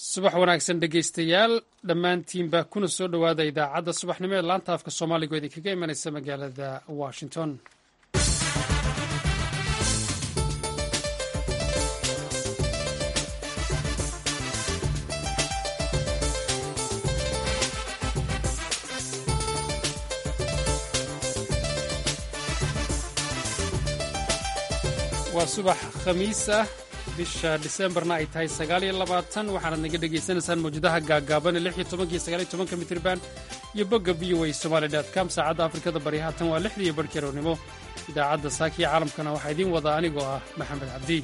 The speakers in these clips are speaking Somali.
subax wanaagsan dhegaystayaal dhammaantiinba kuna soo dhowaada idaacadda subaxnimo ee laanta afka soomaaliga oo idinkaga imanaysa magaalada washington waa subax khamiis ah bisha disembarna ay tahay sagaal iyo labaatan waxaanad naga dhegaysanaysaan mawjadaha gaagaaban ee lix iyo tobanka iyo sagaal iyo tobanka mitriban iyo bogga v o a somaali dot com saacadda afrikada bari haatan waa lixdii iyo barhkii rownimo idaacadda saakiya caalamkana waxaa idiin wadaa anigoo ah maxamed cabdi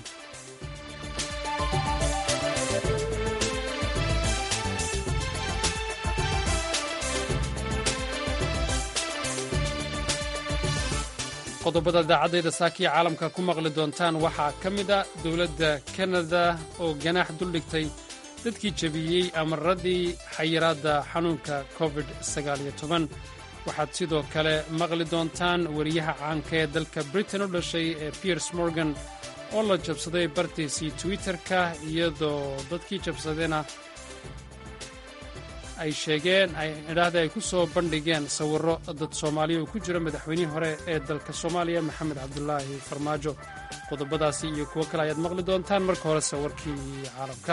qodobada idaacadayda saakiya caalamka ku maqli doontaan waxaa ka mid a dowladda kanada oo ganaax duldhigtay dadkii jebiyey amaradii xayiraadda xanuunka covid waxaad sidoo kale maqli doontaan wariyaha caanka ee dalka britain u dhashay ee piers morgan oo la jabsaday bartiisii twitter-ka iyadoo dadkii jabsadayna ay sheegeen idhaahda ay ku soo bandhigeen sawirro dad soomaaliya oo ku jira madaxweynihii hore ee dalka soomaaliya maxamed cabdulaahi farmaajo qodobadaasi iyo kuwo kale ayaad maqli doontaan marka horese warkii caalamka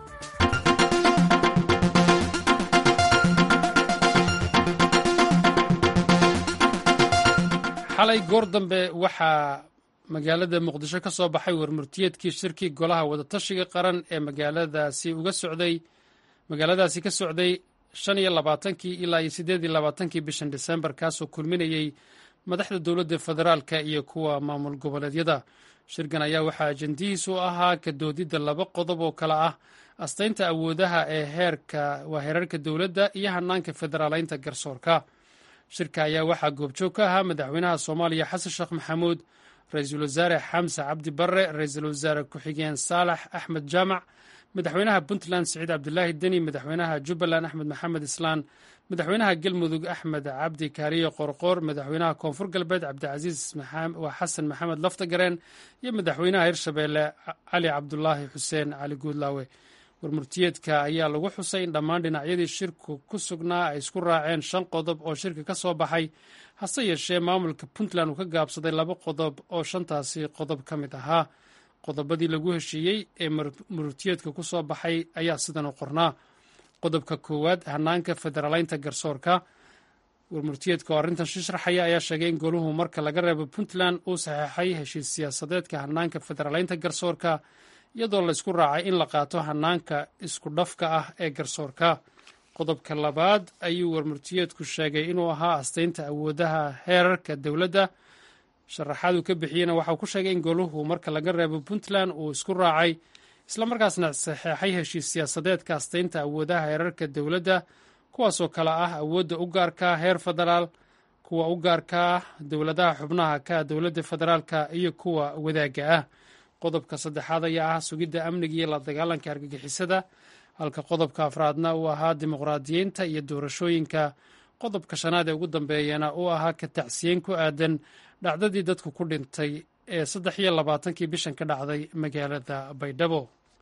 xalay goor dambe waxaa magaalada muqdisho ka soo baxay warmurtiyeedkii shirkii golaha wadatashiga qaran ee magaaladaasi uga socday magaaladaasi ka socday shan iyo labaatankii ilaa iyo siddeed iyo labaatankii bishan disembar kaasoo kulminayey madaxda dowladda federaalka iyo kuwa maamul goboleedyada shirkan ayaa waxaa ajendihiisu ahaa ka doodidda laba qodob oo kale ah astaynta awoodaha ee heerka waa heerarka dowladda iyo hanaanka federaalaynta garsoorka shirka ayaa waxaa goobjoog ka ahaa madaxweynaha soomaaliya xasan sheekh maxamuud ra-iisul wasaare xamse cabdi barre ra-iisul wasaare ku-xigeen saalax axmed jaamac madaxweynaha puntland siciid cabdilaahi deni madaxweynaha jubbaland axmed maxamed islaan madaxweynaha galmudug axmed cabdi kaariye qorqoor madaxweynaha koonfur galbeed cabdicasiis waa xasan maxamed laftagareen iyo madaxweynaha hirshabeelle cali cabdulaahi xuseen cali guudlaawe warmurtiyeedka ayaa lagu xusay in dhammaan dhinacyadii shirku ku sugnaa ay isku raaceen shan qodob oo shirka ka soo baxay hase yeeshee maamulka puntland uu ka gaabsaday laba qodob oo shantaasi qodob ka mid ahaa qodobadii lagu heshiiyey ee murtiyeedka ku soo baxay ayaa sidan u qornaa qodobka koowaad hanaanka federaalaynta garsoorka warmurtiyeedka oo arrintan shishraxaya ayaa sheegay in goluhu marka laga reebo puntland uu saxeexay heshiis siyaasadeedka hanaanka federaalaynta garsoorka iyadoo laysku raacay in la qaato hanaanka isku dhafka ah ee garsoorka qodobka labaad ayuu warmurtiyeedku sheegay inuu ahaa astaynta awoodaha heerarka dowladda sharaxaad uu ka bixiyeyna waxauu ku sheegay in goluhu marka laga reebo puntland uu isku raacay islamarkaasna saxeexay heshiis siyaasadeedka astaynta awoodaha heerarka dowladda kuwaasoo kale ah awoodda u gaarkaa heer federaal kuwa u gaarkaa dowladaha xubnaha ka dowladda federaalka iyo kuwa wadaagga ah qodobka saddexaad ayaa ah sugidda amniga iyo la dagaalanka argagixisada halka qodobka afraadna uu ahaa dimuqraadiyiinta iyo doorashooyinka qodobka shanaad ee ugu dambeeyana uu ahaa ka tacsiyeyn ku aadan dhacdadii dadku ku dhintay ee saddex iyo labaatankii bishan ka dhacday magaalada baydhabo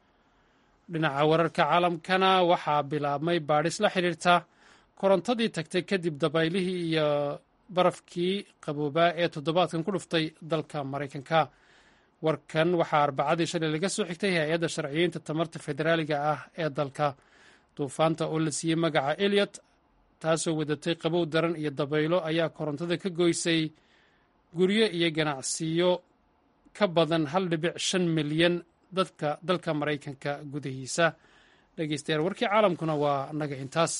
dhinaca wararka caalamkana waxaa bilaabmay baadhis la xidhiirta korontadii tagtay kadib dabaylihii iyo barafkii qaboobaa ee toddobaadkan ku dhuftay dalka maraykanka warkan waxaa arbacadii shalay laga soo xigtay hay-adda sharciyeynta tamarta federaaliga ah ee dalka duufaanta oo la siiyey magaca eliot taasoo wadatay qabow daran iyo dabaylo ayaa korontada ka goysay guryo iyo ganacsiyo ka badan hal dhibic shan milyan dadka dalka maraykanka gudahiisa dhegeystayaal warkii caalamkuna waa naga intaas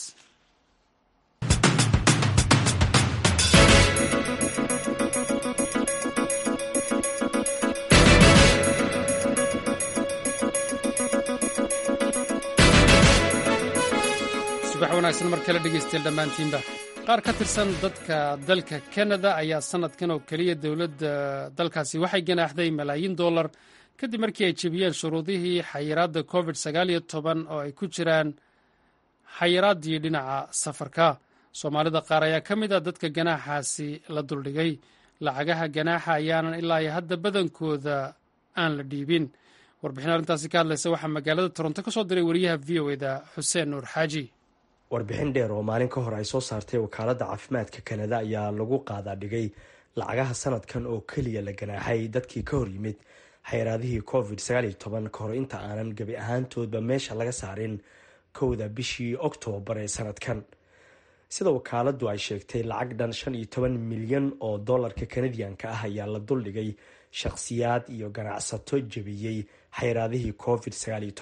subax wanaagsan mar kale dhegeystayaal dhammaantiinba qaar ka tirsan dadka dalka kanada ayaa sanadkan oo keliya dowladda dalkaasi waxay ganaaxday malaayiin dollar kadib markii ay jebiyeen shuruudihii xayiraadda covid sagaal iyo toban oo ay ku jiraan xayiraaddii dhinaca safarka soomaalida qaar ayaa ka mid a dadka ganaaxaasi la duldhigay lacagaha ganaaxa ayaanan ilaa iyo hadda badankooda aan la dhiibin warbixin arrintaasi ka hadlaysa waxaa magaalada toronto ka soo diray wariyaha v o eda xuseen nuur xaaji warbixin dheer oo maalin ka hor ay soo saartay wakaaladda caafimaadka kanada ayaa lagu qaadaa dhigay lacagaha sanadkan oo keliya la ganaaxay dadkii ka hor yimid xayraadihii covid ka hor inta aanan gebi ahaantoodba meesha laga saarin kowda bishii oktoobar ee sanadkan sida wakaaladdu ay sheegtay lacag dhan shan iyo toban milyan oo dollarka kanadiyanka ah ayaa la duldhigay shaqhsiyaad iyo ganacsato jebiyey xayraadihii covid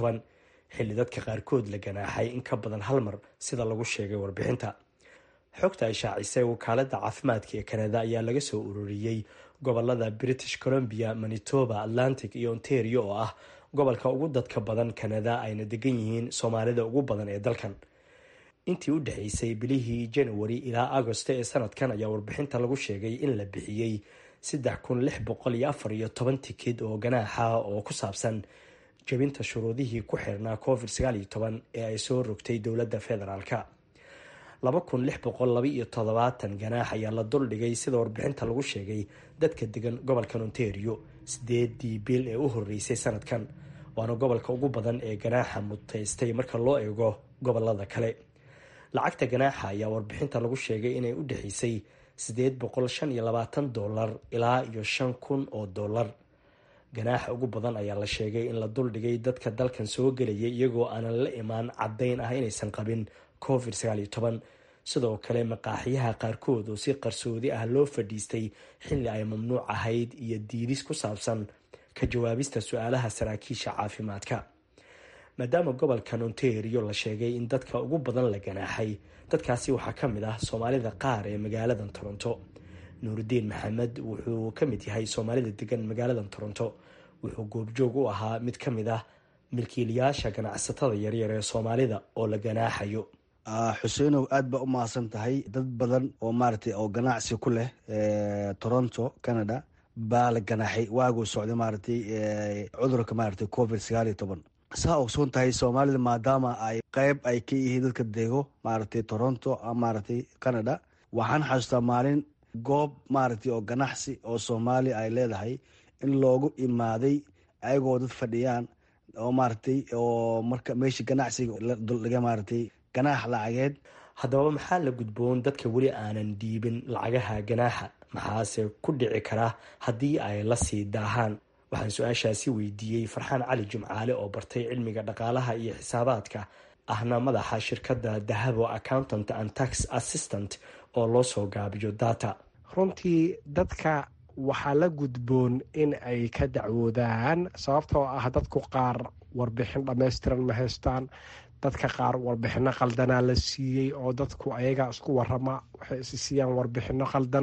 xilli dadka qaarkood la ganaaxay in ka badan hal mar sida lagu sheegay warbixinta xogta ay shaacisay wakaaladda caafimaadka ee kanada ayaa laga soo ururiyey gobolada british columbia manitoba atlantic iyo ontario oo ah gobolka ugu dadka badan kanada ayna degan yihiin soomaalida ugu badan ee dalkan intii u dhexeysay bilihii january ilaa agosto ee sanadkan ayaa warbixinta lagu sheegay in la bixiyey saddex kun lix boqol iyo afar iyo toban tikid oo ganaaxa oo ku saabsan jebinta shuruudihii ku xirnaa covid ee ay soo rogtay dowladda federaalka laba kun lix boqol laba iyo toddobaatan ganaax ayaa la duldhigay sida warbixinta lagu sheegay dadka degan gobolkan ontario sideedii bil ee u horeysay sanadkan waana gobolka ugu badan ee ganaaxa mutaystay marka loo eego gobolada kale lacagta ganaaxa ayaa warbixinta lagu sheegay inay u dhexeysay sideed boqol shan iyo labaatan dollar ilaa iyo shan kun oo dollar ganaaxa ugu badan ayaa la sheegay in la duldhigay dadka dalkan soo gelayay iyagoo aanan la imaan caddayn ah inaysan qabin covid sidoo kale maqaaxiyaha qaarkood oo si qarsoodi ah loo fadhiistay xilli ay mamnuuc ahayd iyo diidis ku saabsan ka jawaabista su-aalaha saraakiisha caafimaadka maadaama gobolkan ontario la sheegay in dadka ugu badan la ganaaxay dadkaasi waxaa ka mid ah soomaalida qaar ee magaaladan toronto nuurudiin maxamed wuxuu ka mid yahay soomaalida degan magaaladan toronto wuxuu goobjoog u ahaa mid ka mid ah milkiilayaasha ganacsatada yaryar ee soomaalida oo la ganaaxayo xuseenow aad baa u mahadsan tahay dad badan oo maaragtay oo ganacsi ku leh toronto canada baa la ganaaxay waaguu socday maaragtay cudurka maaragtay covid sagaal iyo toban saa ogsoon tahay soomaalida maadaama ay qeyb ay ka yihiin dadka dego maaragtay toronto maaragtay canada waxaan xasuustaa maalin goob maaragtay oo ganacsi oo soomaaliya ay leedahay in loogu imaaday ayagoo dad fadhiyaan oo maaragtay oo marka meeshii ganacsiga la duldhiga maaragtay ganaax lacageed haddaba maxaa la gudboon dadka weli aanan dhiibin lacagaha ganaaxa maxaase ku dhici kara haddii ay la sii daahaan waxaan su-aashaasi weydiiyey farxaan cali jimcaale oo bartay cilmiga dhaqaalaha iyo xisaabaadka ahna madaxa shirkadda dahabo accountant and tax assistant oo loo soo gaabiyo data runtii dadka waxaa la gudboon in ay ka dacwoodaan sababtoo ah dadku qaar warbixin dhammaystiran ma haystaan dadka qaar warbixino qaldanaa la siiyey oo dadku ayaga isku warama waxay isi siiyaan warbixino qaldan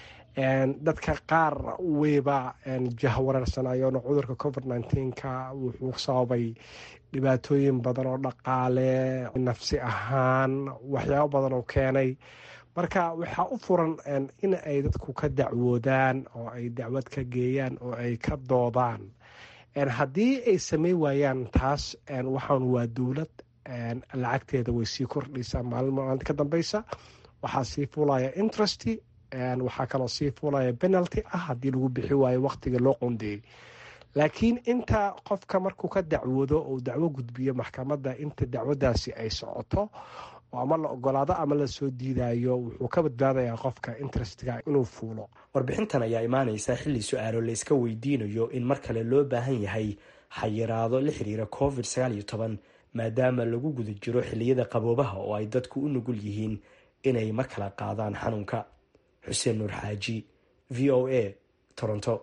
dadka qaar weyba jahwareersanayoona cudurka covid nneteen-ka wuxuu sababay dhibaatooyin badan oo dhaqaale nafsi ahaan waxyaabo badan oo keenay marka waxaa u furan in ay dadku ka dacwoodaan oo ay dacwad ka geeyaan oo ay ka doodaan haddii ay sameyn waayaan taas waxaan waa dowlad lacagteeda way sii kordhaysaa maalin maalinta ka dambeysa waxaa sii fuulaya interest waxaa kaloo sii fuulaya penalty ah haddii lagu bixi waayo waqtiga loo qondeeyey laakiin inta qofka markuu ka dacwoodo uu dacwo gudbiyo maxkamadda inta dacwadaasi ay socoto ama la ogolaado ama lasoo diidayo wuxuu ka badbaadayaa qofka interestga inuu fuulo warbixintan ayaa imaaneysa xilli su-aalo la iska weydiinayo in mar kale loo baahan yahay xayiraado la xiriira covid sagaal iyo toban maadaama lagu guda jiro xilliyada qaboobaha oo ay dadku u nugul yihiin inay mar kala qaadaan xanuunka xuseen nuur xaaji v o a toronto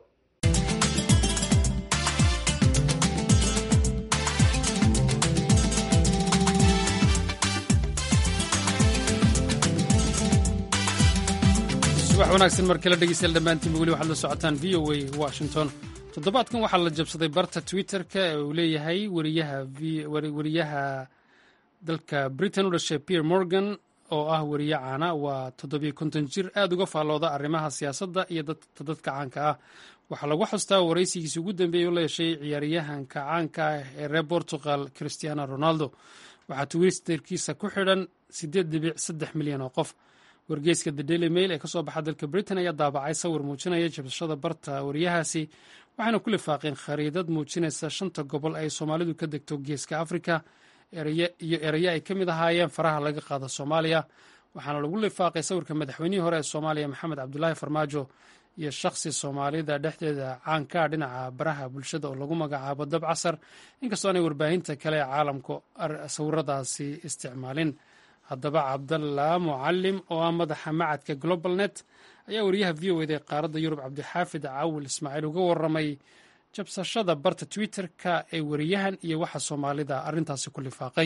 subax wanaagsan mar kale dhegeystayaal dhammaantiinba weli waxaad la socotaan v o a washington toddobaadkan waxaa la jabsaday barta twitter-ka ee uu leeyahay wariyaha dalka britain u dhashay pierre morgan oo ah wariye caana waa toddobiyo konton jir aad uga faallooda arrimaha siyaasadda iyo dadka caanka ah waxaa lagu xustaa waraysigiisi ugu dambeeyey u leeshay ciyaaryahanka caanka ah ee reer portugal christiano ronaldo waxaa twitterkiisa ku xidhan siddeed dhibic saddex milyan oo qof wargeyska the daily mail ee kasoo baxa dalka britain ayaa daabacay sawir muujinaya jabsashada barta wariyahaasi waxaana ku lifaaqeen khariidad muujinaysa shanta gobol ay soomaalidu ka degto geeska afrika iyo eraye ay ka mid ahaayeen faraha laga qaada soomaaliya waxaana lagu lifaaqay sawirka madaxweynihii hore ee soomaaliya maxamed cabdulaahi farmaajo iyo shakhsi soomaalida dhexdeeda caankaa dhinaca baraha bulshada oo lagu magacaabo dab casar inkastoo aanay warbaahinta kale ee caalamku sawiradaasi isticmaalin haddaba cabdalla mucalim oo ah madaxa macadka global net ayaa wariyaha v o eda ee qaaradda yurub cabdixaafid cawil ismaaciil uga waramay jabsashada barta twitter-ka ee wariyahan iyo waxa soomaalida arrintaasi ku lifaaqay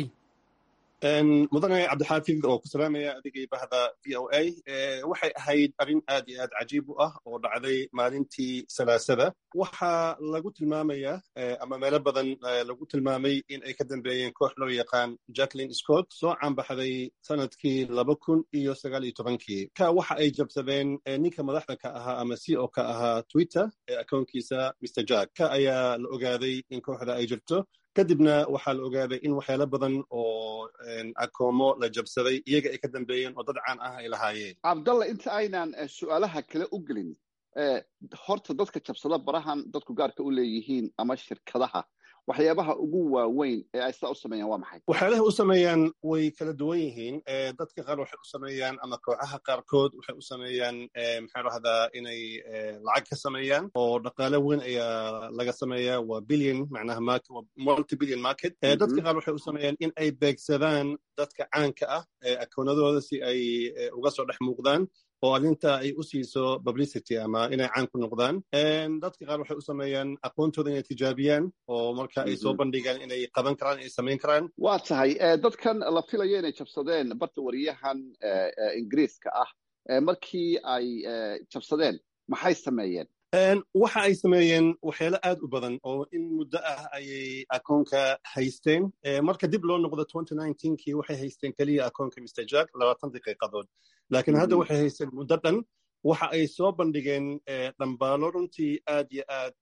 mudane cabdixaafid oo ku salaamaya adigii bahda v o a waxay ahayd arrin aad iyo aad cajiib u ah oo dhacday maalintii salaasada waxaa lagu tilmaamaya ama meelo badan lagu tilmaamay in ay ka dambeeyeen koox loo yaqaan jacklin scott soo caanbaxday sanadkii laba kun iyo sagaal iyo tobankii ka waxa ay jabsadeen ninka madaxda ka ahaa ama c o ka ahaa twitter ee akoonkiisa mr jack ka ayaa la ogaaday in kooxda ay jirto kadibna waxaa la ogaaday in waxyaalo badan oo akoomo la jabsaday iyaga ay ka dambeeyeen oo dad caan ah ay lahaayeen cabdalla inta aynaan su'aalaha kale u gelin horta dadka jabsada barahan dadku gaarka u leeyihiin ama shirkadaha waxyaabaha ugu waaweyn ee ay sidaa u sameeyaan waa maxay waxyaalaha u sameeyaan way kala duwan yihiin dadka qaar waxay u sameeyaan ama kooxaha qaarkood waxay u sameeyaan maxaa dhahdaa inay lacag ka sameeyaan oo dhaqaale weyn ayaa laga sameeyaa waa billion macnaha market waa multi billion market dadka qaar waxay u sameeyaan in ay beegsadaan dadka caanka ah akoonadooda si ay uga soo dhex muuqdaan oo arrinta ay u siiso publicity ama inay caan ku noqdaan dadka qaar waxay u sameeyaan aqoontooda inay tijaabiyaan oo marka ay soo bandhigaan inay qaban karaan ay samayn karaan waa tahay dadkan la filayo inay jabsadeen barta wariyahan ingiriiska ah markii ay jabsadeen maxay sameeyeen waxa ay sameeyeen waxyaalo aad u badan oo in muddo ah ayay akoonka haysteen marka dib loo noqdo kii waxay haysteen keliya akoonka mr jack labaatan daqiiqadood laakiin hadda waxay haysteen muddo dhan waxa ay soo bandhigeen dhambaalo runtii aad yo aad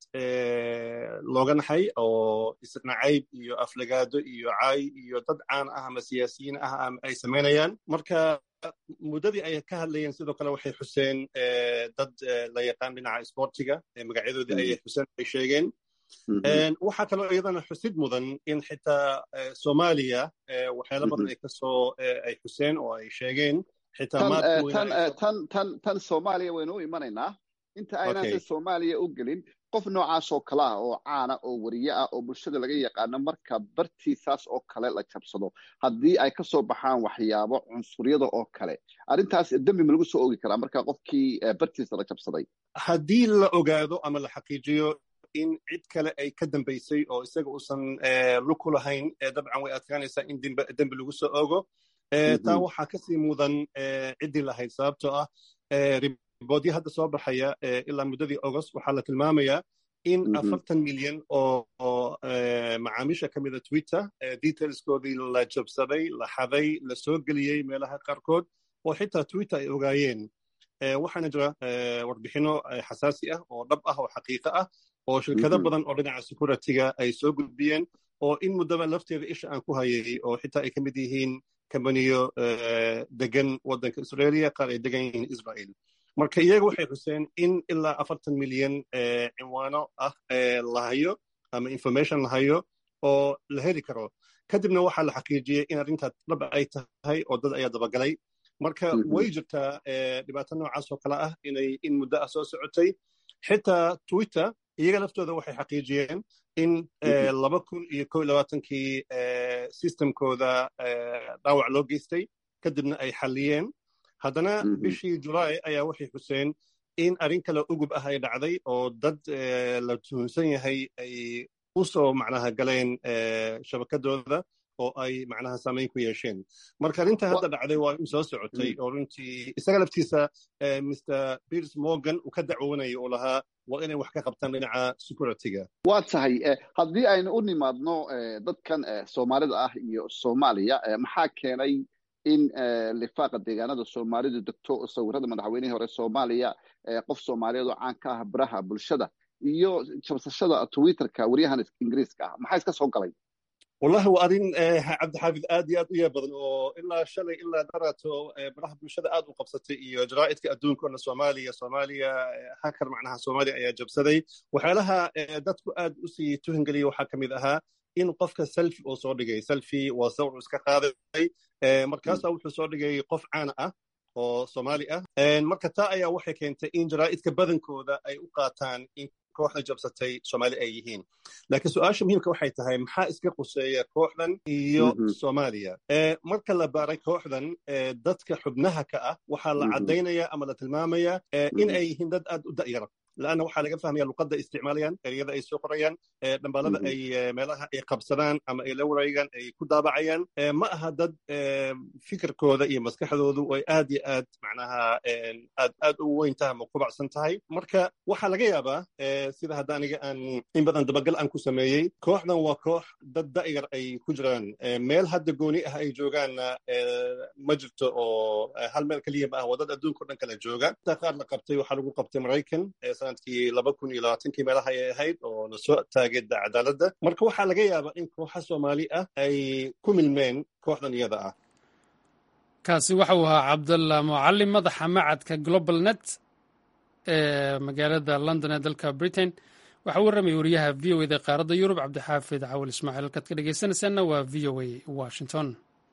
looga naxay oo isnacayb iyo aflagaado iyo caay iyo dad caan ah ama siyaasiyiin ah ay samaynayaan marka muddadii ay ka hadlayeen sidoo kale waxay xuseen dad la yaqaan dhinaca sportiga magacyadoodii ayay xuseen ay sheegeen waxaa kaloo iyadana xusid mudan in xitaa soomaaliya waxyaalo badan ay kasoo ay xuseen oo ay sheegeen tan soomaaliya waynu u imanaynaa inta aynaan soomaaliya u gelin qof noocaasoo kale ah oo caana oo wariye ah oo bulshada laga yaqaano marka bartiisaas oo kale la jabsado haddii ay ka soo baxaan waxyaabo cunsuryada oo kale arrintaas dembi ma lagu soo oogi karaa marka qofkii bartiisa la jabsaday haddii la ogaado ama la xaqiijiyo in cid kale ay ka dambaysay oo isaga uusan lug ku lahayn dabcan way adkaanaysaa in dembi lagu soo oogo taa waxaa kasii mudan ciddii lahayd sababtoo ah riboodyo hadda soo baxaya ilaa muddadii august waxaa la tilmaamayaa in afartan milyan oo macaamiisha ka mida twitter detailskoodii la jabsaday la xaday la soo geliyey meelaha qaarkood oo xitaa twitter ay ogaayeen waxaana jira warbixino xasaasi ah oo dhab ah oo xaqiiqo ah oo shirkado badan oo dhinaca securityga ay soo gudbiyeen oo in muddaba lafteeda isha aan ku hayay oo xitaa ay ka mid yihiin kambaniyo degan waddanka israeliya qaar ay degan yihiin israel marka iyaga waxay xuseen in ilaa afartan milyan cinwaano ah la hayo ama information la hayo oo la heli karo kadibna waxaa la xaqiijiyey in arrintaas dhab ay tahay oo dad ayaa dabagalay marka way jirtaa dhibaato noocaas oo kale ah inay in muddo ah soo socotay xitaa twitter iyaga laftooda waxay xaqiijiyeen in laba kun iyo ko iyo labaatankii systemkooda dhaawac loo geystay kadibna ay xalliyeen haddana bishii julaay ayaa waxay xuseen in arrin kale ugub ah ay dhacday oo dad la tuhunsan yahay ay u soo macnaha galeen shabakadooda oo ay macnaha saamayn ku yeesheen marka arrinta hadda dhacday waa in soo socotay oo runtii isaga laftiisa mr piers morgan uu ka dacwoonaya oo lahaa waa inay wax ka qabtaan dhinaca securityga waa tahay haddii aynu u nimaadno dadkan soomaalida ah iyo soomaaliya maxaa keenay in lifaaqa deegaanada soomaalidu degto sawirada madaxweynihii hore soomaaliya qof soomaaliyeed oo caan ka ah baraha bulshada iyo jabsashada twitterka waryahan ingiriiska ah maxaa iska soo galay wallahi waa arrin cabdixaafid aad iyo aad u yaab badan oo ilaa shalay ilaa darato baraha bulshada aad u qabsatay iyo jaraa'idka adduunkoona soomaaliya soomaaliya hakar macnaha soomaaliya ayaa jabsaday waxyaalaha dadku aad u sii tuhingeliyay waxaa ka mid ahaa in qofka selfi uu soo dhigay selfi waa sawir iska qaaday markaasaa wuxuu soo dhigay qof caana ah oo soomaali ah marka taa ayaa waxay keentay in jaraa'idka badankooda ay u qaataan in kooxda jabsatay soomaali ay yihiin laakiin su-aasha muhiimka waxay tahay maxaa iska quseeya kooxdan iyo soomaaliya marka la baaray kooxdan dadka xubnaha ka ah waxaa la caddaynaya ama la tilmaamaya in ay yihiin dad aad u da'yara laanna waxaa laga fahmaya luqadda isticmaalayaan ereyada ay soo qorayaan dhambaalada ay meelaha ay qabsadaan ama ay la wareegaan ay ku daabacayaan ma aha dad fikirkooda iyo maskaxdoodu ay aad iyo aad macnaha aad aad u weyn tahay ama kubacsan tahay marka waxaa laga yaabaa sida hadda aniga aan in badan dabagal aan ku sameeyey kooxdan waa koox dad da'yar ay ku jiraan meel hadda gooni ah ay joogaanna ma jirto oo hal meel keliya ma ah waa dad adduunka o dhan kala jooga qaar la qabtay waxaa lagu qabtay maraykan sanadkii laba kun iyo labaatankii meelaha ay ahayd oo lasoo taageeda cadaaladda marka waxaa laga yaabaa in kooxa soomaali ah ay ku milmeen kooxdan iyada ah kaasi waxa uu ahaa cabdalla mucalim madaxa macadka global net ee magaalada london ee dalka britain waxaa u warramaya wariyaha v o eda qaaradda yurub cabdixaafid cawal ismaaciil halkaad ka dhegeysanaysaanna waa v o a washington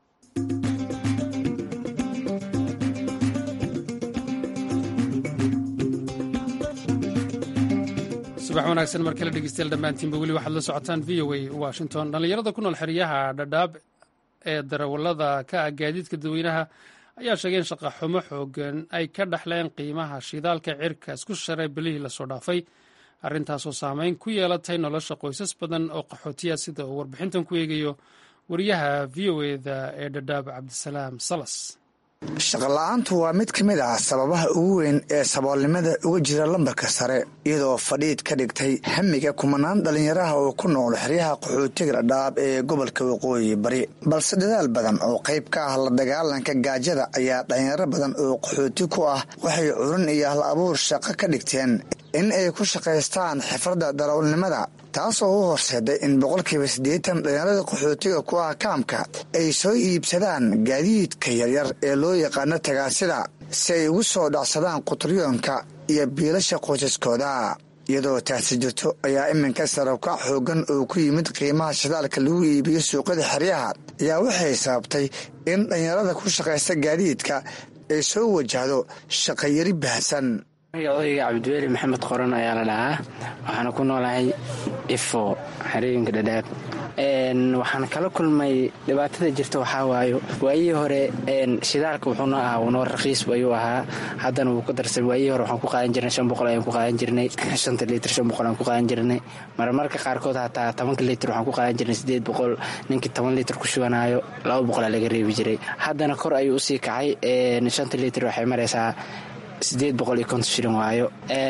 subax wanaagsan mar kale dhegeystayaal dhammaantiinba weli waxaad la socotaan v o a washington dhallinyarada ku nool xeryaha dhadhaab ee darawallada ka ah gaadiidka dadweynaha ayaa sheegay in shaqa xumo xoogan ay ka dhexleen qiimaha shidaalka cirka isku sharay bilihii lasoo dhaafay arrintaasoo saameyn ku yeelatay nolosha qoysas badan oo qaxootiya sida uu warbixintan ku eegayo wariyaha v o eda ee dhadhaab cabdisalaam salas shaqola'aantu waa mid ka mid ah sababaha ugu weyn ee saboolnimada uga jira lambarka sare iyadoo fadhiid ka dhigtay hamiga kumanaan dhallinyaraha oo ku nool xeryaha qaxootiga dhadhaab ee gobolka waqooyi bari balse dadaal badan oo qayb ka ah la dagaalanka gaajada ayaa dhallinyaro badan oo qaxooti ku ah waxay curin iyo hal abuur shaqo ka dhigteen in ay ku shaqaystaan xifradda darawalnimada taasoo u horseeday in boqolkiiba siddeetan dhallinyarada qaxootiga ku ah kaamka ay soo iibsadaan gaadiidka yaryar ee loo yaqaano tagaasida si ay ugu soo dhacsadaan qutryoonka iyo biilasha qoysaskooda iyadoo taasi jirto ayaa iminka sarabkac xoogan oo ku yimid qiimaha shidaalka lagu iibiyo suuqyada xeryaha ayaa waxay sababtay in dhallinyarada ku shaqaysta gaadiidka ay soo wajahdo shaqayari baahsan magacooyga cabdiweli maxamed qoran ayaa la dhahaa waxaana ku noolahay ifo xerooyinka dhadhaab waxaan kala kulmay dhibaatada jirta waxaa waayo waayihii hore shidaalka wuxuuna ahaa unoo rakiis ayuu ahaa haddana wuu ku darsay waayihii hore waxaan ku qaadan jirnay shan boqol ayaan ku qaadan jirnay shanta liitr shan boqol ayaan ku qaadan jirnay marmarka qaarkood hataa tobanka liitr waxaan ku qaadan jirnay sideed boqol ninkii toban liitr ku shubanaayo laba boqolaa laga reebi jiray haddana kor ayuu usii kacay shanta liitr waxay maraysaa sideed boqol iyo konton shilin waayo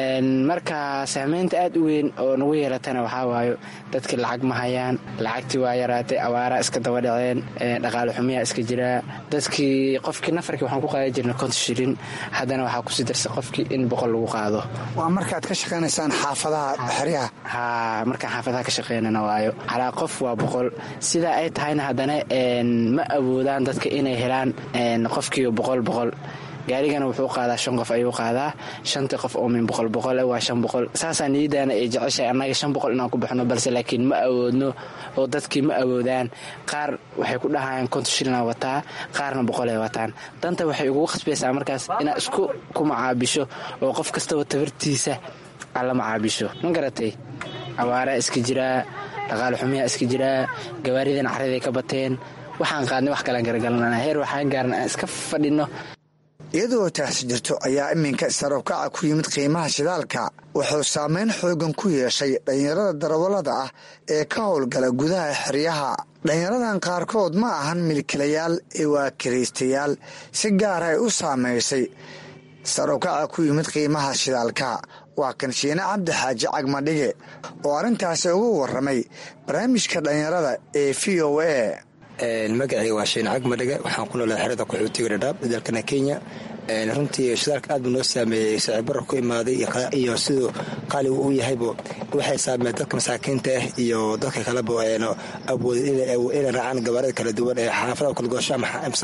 marka saameynta aad u weyn oo nagu yeelatana waxaa waayo dadkii lacag ma hayaan lacagtii waa yaraatay awaaraa iska daba dhaceen dhaqaale xumiyaa iska jiraa dadkii qofkii nafarkii waxaan ku qaadan jirnay konton shilin haddana waxaa kusii darsay qofkii in boqol lagu qaado waa markaad ka shaqaynaysaan xaafadaha xeryaha haa markaan xaafadaha ka shaqaynana waayo calaa qof waa boqol sidaa ay tahayna haddana ma awoodaan dadka inay helaan qofkiiba boqol boqol gaarigana wuxuu qaadaa shan qof ayuu qaadaa shantii qof oo min boqol boqole waa shan boqol saasaa niyadaana ay jeceshahay annaga shan boqol inaan ku baxno balse laakiin ma awoodno oo dadkii ma awoodaan qaar waxay ku dhahayaan konton shilina wataa qaarna boqolay wataan danta waxay ugu khasbaysaa markaas inaad isku ku macaabisho oo qof kastaba tabartiisa aad la macaabisho ma garatay awaaraa iska jiraa dhaqaale xumiyaa iska jiraa gawaaridan caraday ka bateen waxaan qaadnay wax kalaan garagalanana heer waxaan gaarna aan iska fadhinno iyadoo taasi jirto ayaa iminka sarabkaca ku yimid qiimaha shidaalka wuxuu saameyn xoogan ku yeeshay dhallinyarada darawallada ah ee ka howlgala gudaha xeryaha dhallinyaradan qaarkood ma ahan milkilayaal ee waa kiraystayaal si gaar ay u saamaysay sarabkaca ku yimid qiimaha shidaalka waa kanshiine cabdi xaaji cagmadhige oo arrintaasi ugu warramay barnaamijka dhallinyarada ee v o a magacayga waa shiin cagmadhiga waxaan ku noolaa xerada qaxootiga dhadhaab dalkana kenya runtii shidaalka aad buu noo saameeyey sicibaro ku imaaday iyo siduu qaaligu u yahaybo waxay saameeyeen dadka masaakiinta ah iyo dadka kaleba awoodin inay raacaan gabaarada kala duwan ee xaafadaha kalgoosho ama amsa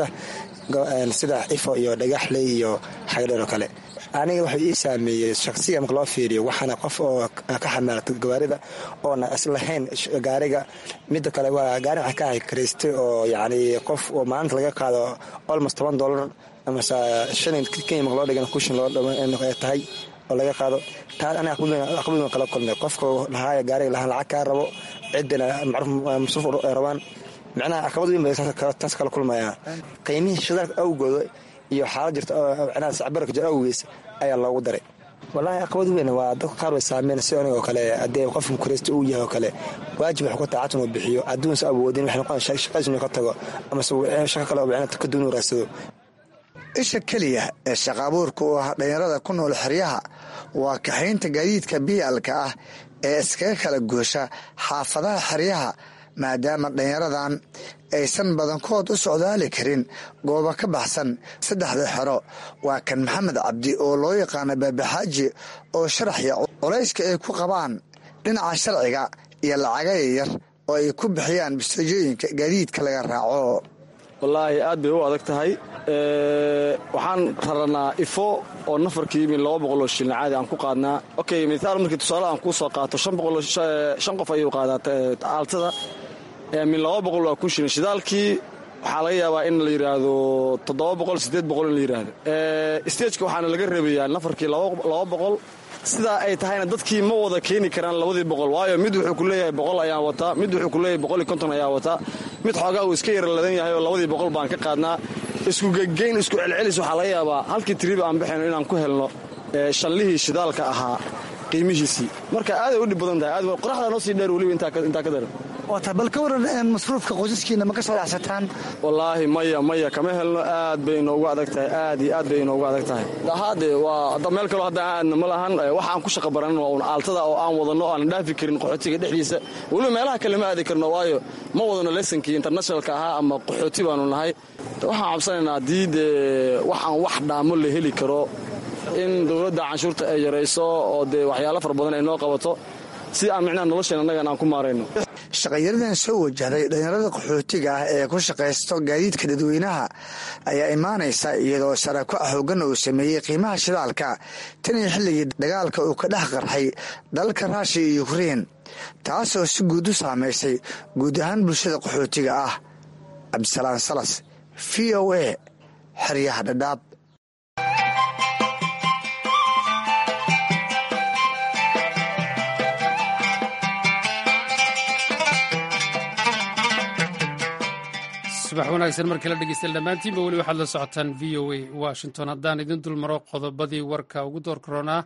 sida ifo iyo dhagaxley iyo xagdheer oo kale aniga wuxuu ii saameeyey shaksiga marka loo fiiriyo waxaana qof oo ka xamaalata gawaarida oona islahayn gaariga midda kale waa gaari waxaa ka ahay karaystay oo yacni qof oo maalinta laga qaado almost toban dollar amase shalin kenya marka loo dhigan kushin loo tahay oo laga qaado taas aniga aqbaduna kala kulmay qofka lahaaya gaariga lahaan lacag kaa rabo ciddina macruuf masruuf rabaan micnaha caqabad weyn bay taas kala kulmaya qiimihii shidaalka awgooda iyo xaalad jirta micnaha sacbarka jir awgiis ayaa loogu daray wallaahi caqabad weyn waa dadka qaar way saameyn si aniga oo kale haddii qofka kureysta uu yahay oo kale waajib waxu ka taacatan uu bixiyo adduunsa awoodin waxay noqon shaqadiis inuu ka tago amase shaqo kale oo micnaha ka duwan uu raadsado isha keliya ee shaqaabuurka u ah dhallinyarada ku nool xeryaha waa kaxaynta gaadiidka biyaalka ah ee iskaga kala goosha xaafadaha xeryaha maadaama dhallinyaradan aysan badankood u socdaali karin goobo ka baxsan saddexda xero waa kan maxamed cabdi oo loo yaqaano baabaxaaji oo sharaxya culayska ay ku qabaan dhinaca sharciga iyo lacaga yaryar oo ay ku bixiyaan bisteejooyinka gaadiidka laga raaco wallaahi aad bay u adag tahay waxaan raranaa ifo oo nafarkii min laba boqoloo shilin caadi aan ku qaadnaa okay mithaal markii tusaale aan kuu soo qaato shan qof ayuu qaadaa aaltada min laba boqol waa kun shilin shidaalkii waxaa laga yaabaa in la yidhaahdo toddoba boqol siddeed boqol in la yidhaahdo stageka waxaana laga reebayaa nafarkii laba boqol sidaa ay tahayna dadkii ma wada keeni karaan labadii boqol waayo mid wuxuu ku leeyahay boqol ayaan wataa mid wuxuu ku leeyahay boqol iyo konton ayaa wataa mid xoogaa uu iska yaraladan yahay oo labadii boqol baan ka qaadnaa isku gegeyn isku celcelis waxaa laga yaabaa halkii tiriba aan baxayno inaan ku helno shallihii shidaalka ahaa qiimihiisii marka aaday u dhib badan tahay qoraxdaa noo sii dheer weliba intaa ka daran waata bal ka waran masruufka qoysaskiina ma ka soo dhacsataan wallaahi maya maya kama helno aad bay inoogu adag tahay aad iyo aad bay inoogu adag tahay haade waa meel kaloo hadda aadna ma lahan waxa aan ku shaqa baranin waa un aaltada oo aan wadanno aanan dhaafi karin qaxootiga dhexdiisa weliba meelaha kale ma aadi karno waayo ma wadano lesankii internationalka ahaa ama qaxooti baanu nahay waxaan cabsanaynaa haddii dee waxaan wax dhaamo la heli karo in dowladda canshuurta ay yarayso oo dee waxyaalo fara badan ay noo qabato si aan micnaha nolosheen annagan aan ku maarayno shaqayaradan soo wajahday dhallinyarada qaxootiga ah ee ku shaqaysto gaadiidka dadweynaha ayaa imaanaysa iyadoo sarako xoogan uu sameeyey qiimaha shidaalka tan iyo xilligii dagaalka uu ka dhex qarxay dalalka raashiya iyo ukrein taasoo si guud u saamaysay guud ahaan bulshada qaxootiga ah cabdisalaan salas v o a xeryaha dhadhaab subax wanaagsan markii la dhegeysta dhammaantiinba weli waxaad la socotaan v o a washington haddaan idin dulmaro qodobadii warka ugu door koronaa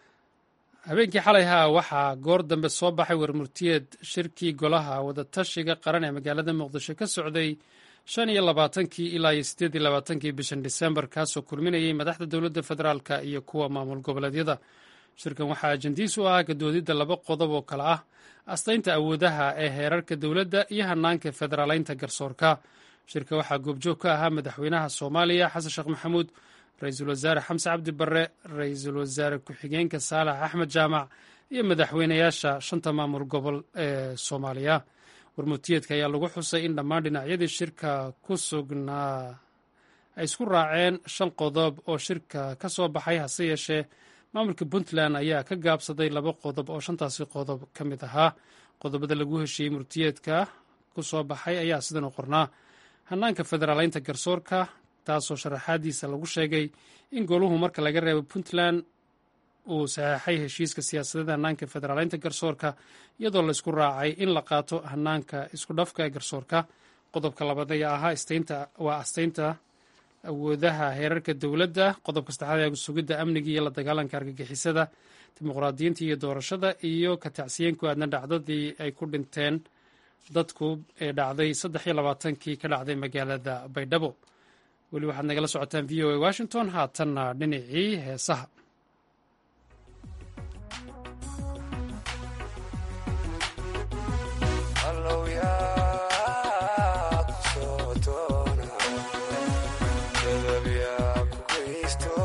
habeenkii xalay haa waxaa goor dambe soo baxay warmurtiyeed shirkii golaha wadatashiga qaran ee magaalada muqdisho ka socday shan iyo labaatankii ilaa iyo siddeed iyo labaatankii bishan disembar kaasoo kulminayay madaxda dowladda federaalka iyo kuwa maamul goboleedyada shirkan waxaa ajandiis u ah gadoodidda laba qodob oo kale ah astaynta awoodaha ee heerarka dowladda iyo hanaanka federaaleynta garsoorka shirka waxaa goobjoog ka ahaa madaxweynaha soomaaliya xasan sheekh maxamuud ra-iisul wasaare xamse cabdi barre ra-iisul wasaare ku-xigeenka saalax axmed jaamac iyo madaxweynayaasha shanta maamul gobol ee soomaaliya warmutiyeedka ayaa lagu xusay in dhammaan dhinacyadii shirka ku sugnaa ay isku raaceen shan qodob oo shirka ka soo baxay hase yeeshee maamulka puntland ayaa ka gaabsaday laba qodob oo shantaasi qodob ka mid ahaa qodobada lagu heshiiyey murtiyeedka ku soo baxay ayaa sidan u qornaa hanaanka federaaleynta garsoorka taasoo sharaxaadiisa lagu sheegay in goluhu marka laga reebo puntland uu saxeexay heshiiska siyaasadeed hanaanka federaaleynta garsoorka iyadoo laysku raacay in la qaato hanaanka isku dhafka ee garsoorka qodobka labaad ayaa ahaa waa astaynta awoodaha heerarka dowladda qodobka saddexaad ee sugidda amniga iyo la dagaalanka argagixisada dimuqraadiyiinta iyo doorashada iyo ka tacsiyen ku aadna dhacdadii ay ku dhinteen dadku ee dhacday saddex iyo labaatankii ka dhacday magaalada baydhabo weli waxaad nagala socotaan v o a washington haatanna dhinacii heesaha Sto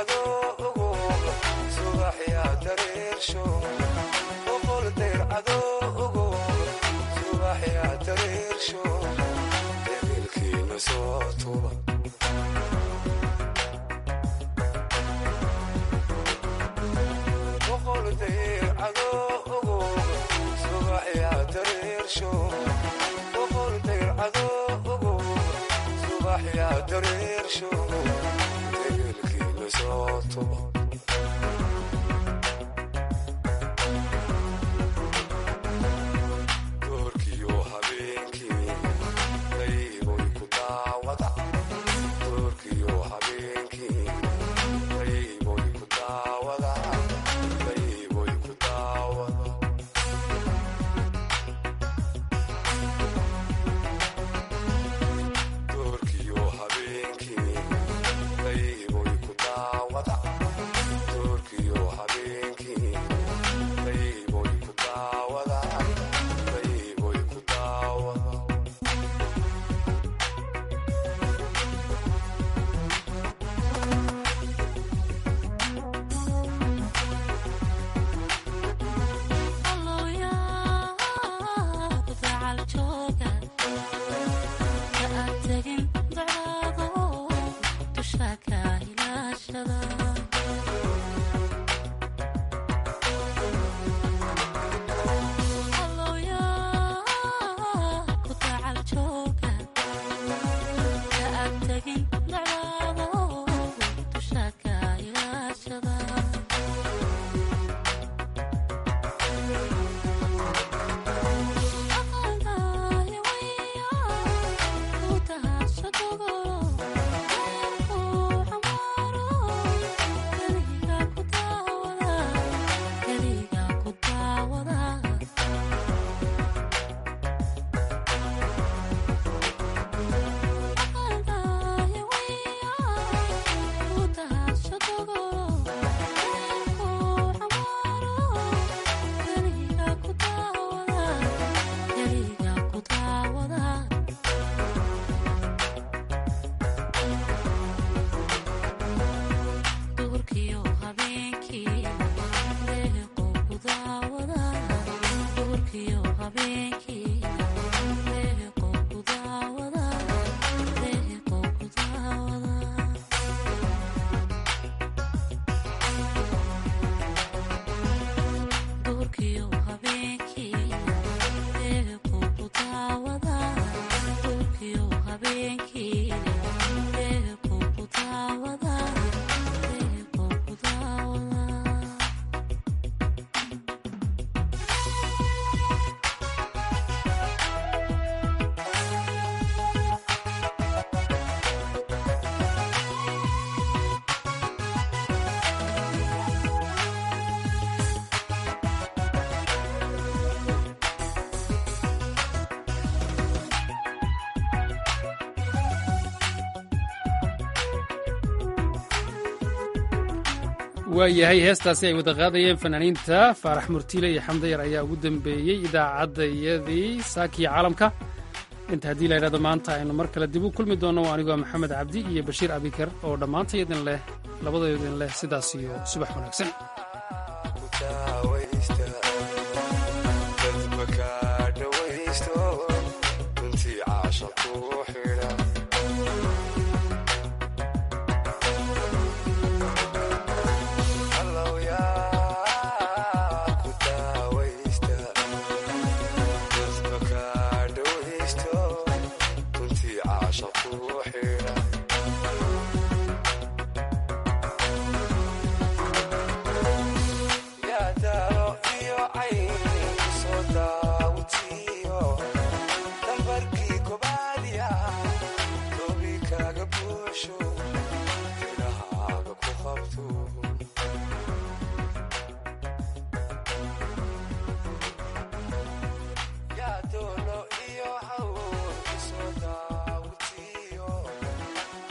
waayahay heestaasi ay wada qaadayeen fanaaniinta faarax murtiile iyo xamdayar ayaa ugu dambeeyey idaacaddayadii saakiya caalamka inta haddii la ydhahdo maanta aynu mar kale dib u kulmi doonno anigoo maxamed cabdi iyo bashiir abikar oo dhammaantayadin leh labadaydin leh sidaas iyo subax wanaagsan Sure.